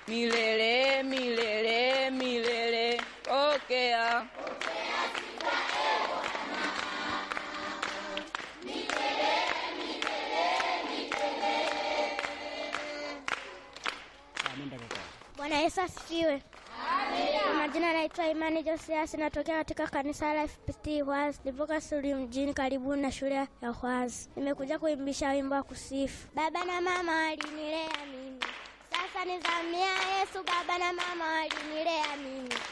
milele milele milele. Pokea Bwana Yesu asifiwe. Kwa majina naitwa Imani Josias, natokea katika kanisa la FPT Hwazi, nipoka Suli mjini karibu na shule ya Hwazi. Nimekuja kuimbisha wimbo wa kusifu. Baba na mama walinilea mimi, sasa nizamia Yesu. Baba na mama walinilea mimi